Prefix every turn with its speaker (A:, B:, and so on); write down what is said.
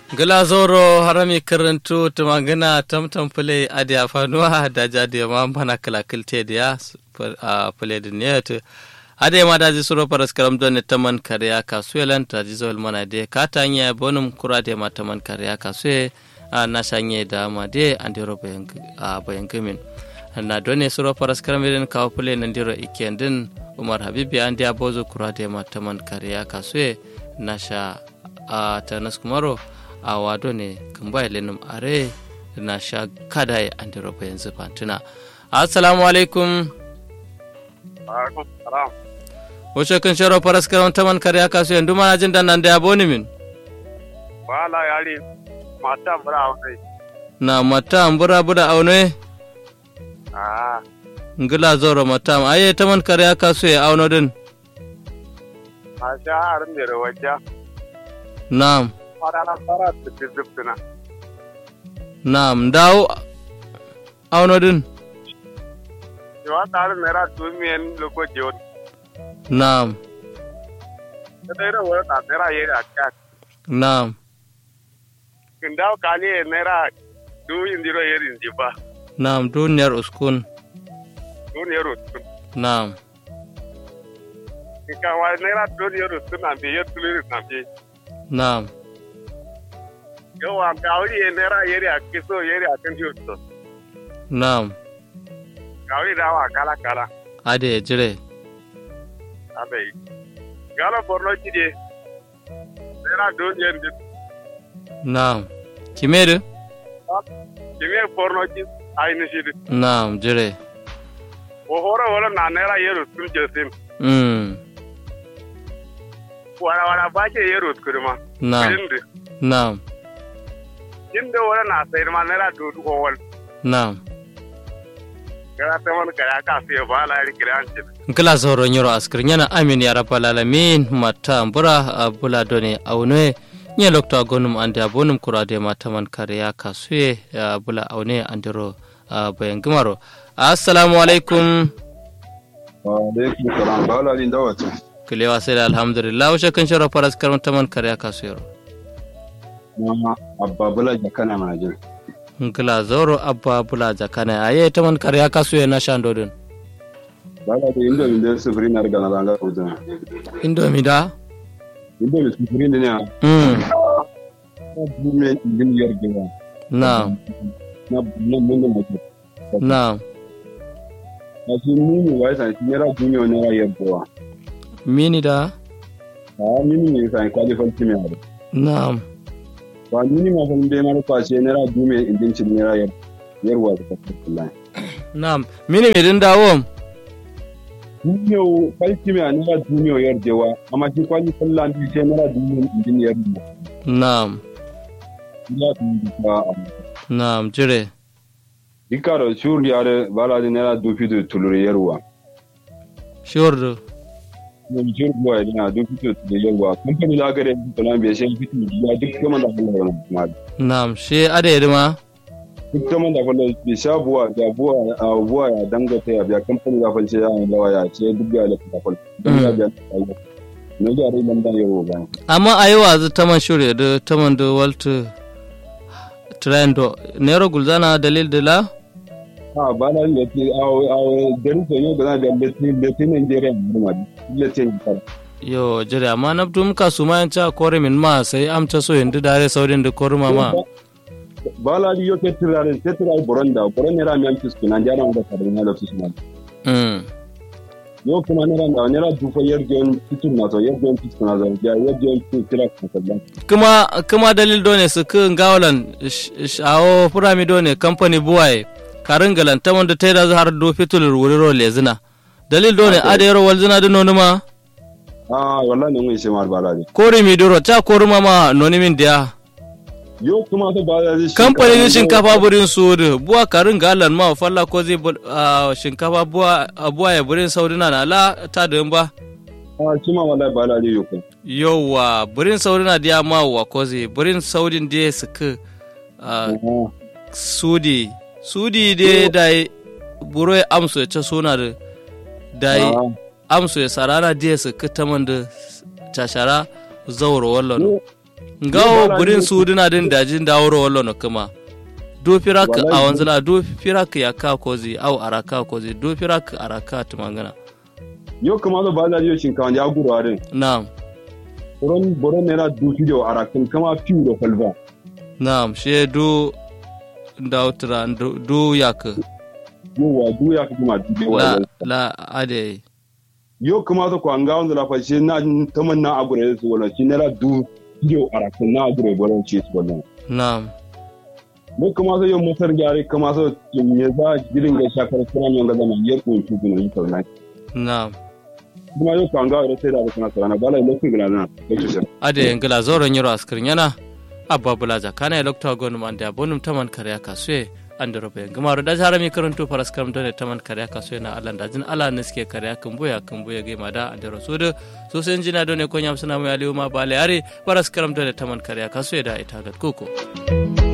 A: gila zoro harami karantu tumangina tamtam pule adi afanuwa da jadi ma mana kala kilte dia a pule diniyat ade ma da suro paras karam don taman kariya kasuelan ta jizol mana de katanya bonum kurade ma taman kariya kasue na shanye da ma de andiro bayan bayan gamin na done suro paras karam den kawo pule nan diro ikendin umar habibi an dia bozo kurade ma taman kariya kasue na sha a tanas kumaro a wado ne kan bai lenum are na sha kada ya an diro yanzu fantuna assalamu alaikum wace kan sharo faras karon taman kare ya kasu yanzu mana jin dan nan da ya boni min
B: wala yari mata bura aune
A: na mata bura bura aune
B: ah
A: ngila zoro mata aye taman kare ya kasu ya auno din
B: a sha harin da rawaja
A: na'am
B: fara na fara da tizubtuna
A: na'am dawo auno din
B: yawa tare mera tumiyan loko jiyon
A: na'am
B: da dai rawa ta mera yeri akka
A: na'am
B: kin dawo kali mera du indiro yeri indiba
A: na'am duniyar uskun
B: du ne ro tun
A: na'am
B: ka wa mera du ne ro tun an bi yetu na bi
A: na'am
B: yawa kawri mera yeri akki so yeri akan jiyo
A: na'am
B: kawri dawa kala kala
A: ade ya jire
B: abai gala borno kide mera du ne
A: na'am kimeru
B: kimi borno ki aini shi
A: na'am jire
B: o hore wala na nera yero tun jesim
A: mm
B: wala wala ba ke yero kurma
A: na'am
B: inde
A: na'am
B: inde wala na sayar ma nera dudu ko wal
A: na'am
B: gara ta man gara ka sai ba la ri kiran ce
A: nkila zoro nyoro askir nyana amin ya rabbal alamin mata mbura abula doni aune nye lokto agonum ande abonum kurade mata man kare ya kasuye abula aune andiro bayan gimaro assalamu alaikum
C: wa alaikum salam ba la lin dawata
A: kilewa sai da alhamdulillah washe kan shara faras karam taman kare ya kasuye
C: na abba bula jakana mana jin
A: nkila zoro abba bula jakana aye taman kare ya kasuye na shandodin
C: ba la da indo min da sufuri na riga na zanga kudin
A: indomi da
C: indo min sufuri ne na
A: mm
C: bume din yar gida
A: na
C: na bume mun da mutum
A: na
C: na shi mini wa san shi yara dunyo ne ra yar gowa
A: mini da
C: a mini ne san kwali falti me ara
A: na
C: ba mini ma fa be mara kwace ne ra dume indin cin ne ra yar yar wa ta wallahi
A: na mini me din dawo
C: dunyo falti me ne ra dunyo yar jewa amma shi kwali fallan bi ce ne ra dunyo indin yar
A: na
C: ya tun ba
A: na jire
C: Ikaro shur yare bala di nera dupi du tulur yerwa.
A: shurdu
C: Ne shur boy dina dupi du tulur yerwa. Company la gare di tulan be shen fitu ya duk kaman da Allah wannan kuma.
A: Naam, shi ada ma
C: Duk kaman da Allah be sha buwa da buwa a buwa ya dangata ya biya company da falce ya ne lawa ya ce duk ya da fal. Dan ya biya Allah. Ne ya rai nan da yero ba.
A: amma a yi wazu taman shirya da taman da waltu trendo nero gulzana dalil da la
C: Ha bala ya ce a a garin so ne da da letin letin Nigeria ne ma. Letin kar.
A: yo jire amma na dum ka su ma yanci a kore min ma sai amca so yin dare saurin da kore ma ma
C: Bala di yo ke tirare ke tirare boronda boronda ra mi am fisku na jana da kare na da fisku
A: Mm.
C: yo kuma nera da nera dufa yarjon fitur na to yarjon fitur na zo ya yarjon fitur tira ka sallan
A: kuma kuma dalil do ne su kun gawalan shawo furami do ne kamfani buwaye karin galan taman da ta yi da har do fitulur wuri ro lezina dalil do ne ada yaro walzina da nonu ma
C: ah wallahi ne mun shi mar bala ne
A: kori mi duro ta kori ma ma noni min dia
C: yo kuma to ba zai
A: kamfanin shinkafa burin sudu buwa karin galan ma falla ko zai bul- ah, shinkafa buwa a buwa ya burin saudina na la ta da ba
C: ah kuma wallahi bala ne yo ko
A: yauwa burin saudina dia ma wa ko zai burin saudin dia suka ah,
C: ah
A: sudi sudi de dai buro ya amso ya ce suna da dai amso ya sarana dia suka taman da cashara zauro wallon ngawo
C: bara
A: burin
C: ni-
A: su dina din dajin daworo wallo no kuma do firak a
C: Wallahi-
A: wanzula do firak ya ka kozi au araka kozi do firak araka tumangana
C: yo kuma zo ba da yo shinkawa ya guru are
A: na'am
C: boron boron ne na du video arakin kama fiu da falva
A: na'am she do dautra do do yak
C: yo wa du ya kuma du
A: la
C: wa
A: la ade
C: yo kuma zo ko anga on la fa shi na taman na agure su wala shi ne na du video arakin na agure boron ci su wala
A: na'am
C: mu kuma zo yo motar gyare kuma zo me za girin ga shakar kuma yon ga zama yar ko shi kuma yi kauna
A: na'am
C: kuma yo ko anga da sai da kana sarana bala lokacin gina na lokacin
A: ade ngila zoro nyiro askirin yana abba bulaja kana lokta gonu man da bonum taman karya kasue andoro be ngamaru da jara mi karanto paras karam done taman karya kasue na alan da jin ala neske karya kumbuya kumbuya ge mada andoro sudu so sen jina done ko nyam sana mu aliuma bale are paras karam done taman karya kasue da itagat kuko